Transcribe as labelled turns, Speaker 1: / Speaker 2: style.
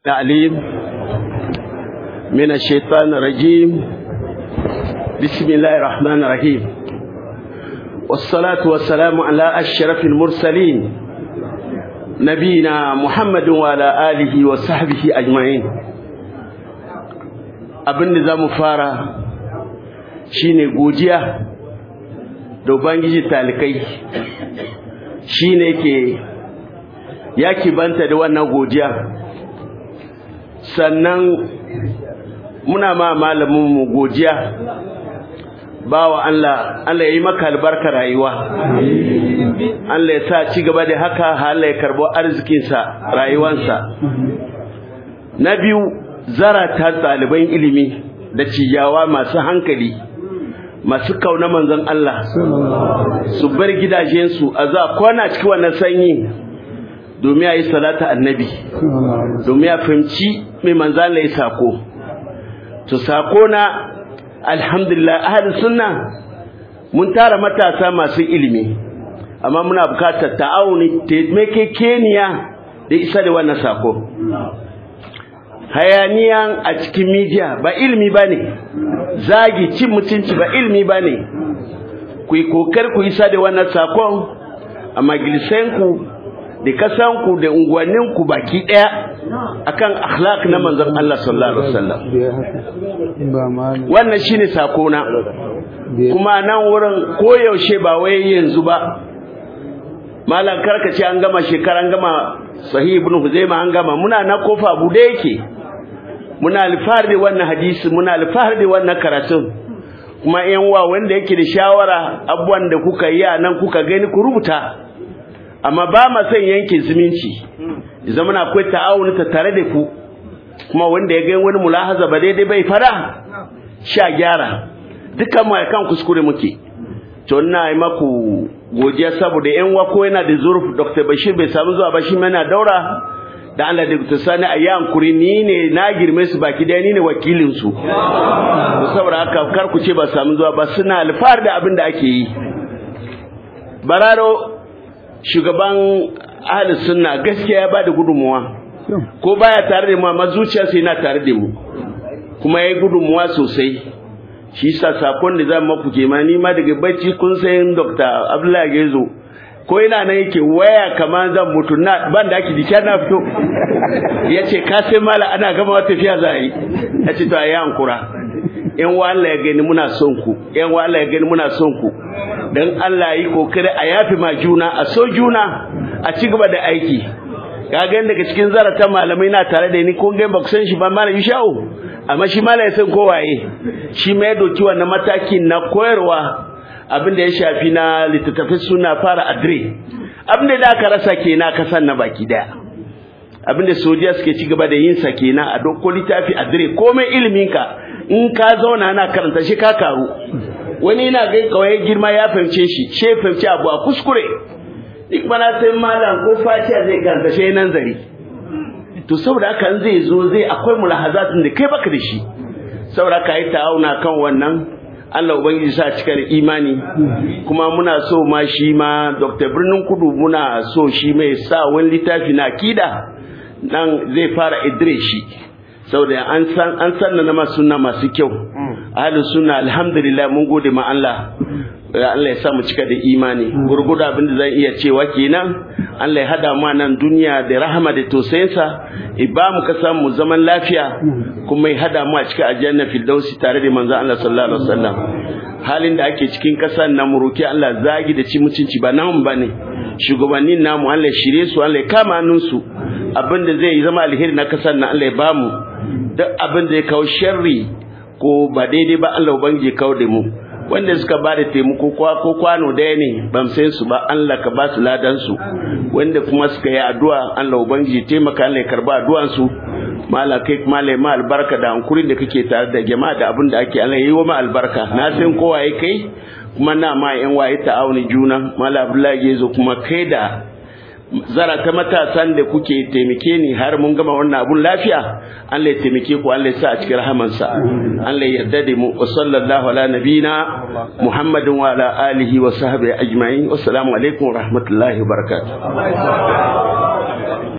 Speaker 1: العليم من الشيطان الرجيم بسم الله الرحمن الرحيم والصلاة والسلام على أشرف المرسلين نبينا محمد وعلى آله وصحبه أجمعين abin da za mu fara shine godiya da ubangiji talikai shine ke ya banta da wannan godiya sannan muna ma malaminmu godiya bawa Allah Allah ya yi maka albarka rayuwa Allah ya sa ci gaba da haka Allah ya karbo arzikinsa rayuwansa na biyu zarata ɗaliban ilimi da ciyawa masu hankali masu kauna manzon Allah su bar gidajensu a za kwana cikin wannan sanyi domin ya yi salata annabi domin ya fahimci mai manzan ya sako to sako na alhamdulillah ahli sunna mun tara matasa masu ilimi amma muna bukatar ta'awuni taimakekeniya da isa da wannan sako hayaniyan a cikin media ba ilimi ba ne zagi cin mutunci ba ilimi ba ne ku yi kokar ku isa da wannan sakon a majalisanku da kasanku da unguwanninku baki daya akan akhlaq na manzon Allah sallallahu alaihi wasallam wannan shine sako na kuma nan wurin koyaushe ba wai yanzu ba malam karkace an gama shekaran gama sahih ibn huzaima an gama muna na kofa bude yake muna alfahar da wannan hadisi muna alfahar da wannan karatun kuma yan wa wanda yake da shawara abubuwan da kuka yi a nan kuka gani ku rubuta amma ba ma son yanke zumunci zama na akwai ta'awuni ta tare da ku kuma wanda ya ga wani mulahaza ba daidai bai fara sha gyara dukkan mu kan kuskure muke to ina yi maku godiya saboda yan wako yana da zurf Dr. Bashir bai samu zuwa ba shi mana daura da Allah da Dr. Sani a yan kuri ni ne na girme su baki daya ni ne wakilin su saboda haka kar ku ce ba samu zuwa ba suna alfahar da abin da ake yi bararo shugaban ahli sunna gaskiya ya bada gudunmuwa ko baya tare da mu amma zuciyarsa yana tare da mu kuma yayi gudunmuwa sosai shi yasa sakon da zan maku ke ma ni ma daga bacci kun san Dr. Abdullahi Gezo ko ina nan yake waya kamar zan mutu na ban da ake jiki na fito yace ka sai mala ana gama wata tafiya za yi yace to ayi hankura yan wa Allah ya gani muna son ku yan wa Allah ya gani muna son ku dan Allah yi kokari a yafi ma juna a so juna a ci gaba da aiki ka ga daga cikin zarata malamai na tare da ni ko ga ba ku san shi ba malam Isha'u amma shi malam ya san ko waye shi mai doki wannan matakin na koyarwa abin da ya shafi na littattafai suna fara adre abin da aka rasa kenan kasan na baki daya abin da sojiya suke ci gaba da yin sa kenan a dokko littafi adre komai ilimin ka in ka zauna ana karanta shi ka karu wani yana gai kawai girma ya fahimce shi she fahimci abu a kuskure duk mana sai malam ko fatiha zai karanta shi nan zari to saboda haka in zai zo zai akwai mulahazatin da kai baka da shi saboda ka yi ta'auna kan wannan Allah ubangiji sa cika da imani kuma muna so ma shi ma Dr. Birnin Kudu muna so shi mai sa wani littafi na akida nan zai fara idire shi saboda an san an sanna na masu sunna masu kyau ahlus sunna alhamdulillah mun gode ma Allah Allah ya sa mu cika da imani gurgudu abin da zan iya cewa kenan Allah ya hada mu nan duniya da rahama da tosayinsa ba mu ka samu zaman lafiya kuma ya hada mu a cikin aljanna firdausi tare da manzon Allah sallallahu alaihi wasallam halin da ake cikin kasan nan mu roki Allah zagi da ci mutunci ba nan bane shugabannin namu Allah ya shirye su Allah ya kama hannunsu abin da zai zama alheri na kasan nan Allah ya bamu duk abin da ya kawo sharri ko ba daidai ba Allah ubangiji kawo da mu wanda suka ba da taimako ko kwano daya ne ban san su ba Allah ka ba su ladan su wanda kuma suka yi addu'a Allah ubangiji taimaka Allah ya karba addu'an su mala kai mala ma albarka da hankurin da kake tare da jama'a da abin da ake Allah yi wa ma albarka na san kowa ya kai kuma na ma yan waye ta'awuni juna mala Abdullahi yazo kuma kai da zara ta matasan da kuke taimake ni har mun gama wannan abun lafiya Allah ya taimake ku Allah ya sa a cikin rahamansa Allah ya yarda da mu wa sallallahu ala nabina Muhammadin wa ala alihi wa sahbihi ajma'in wassalamu alaikum wa rahmatullahi wa barakatuh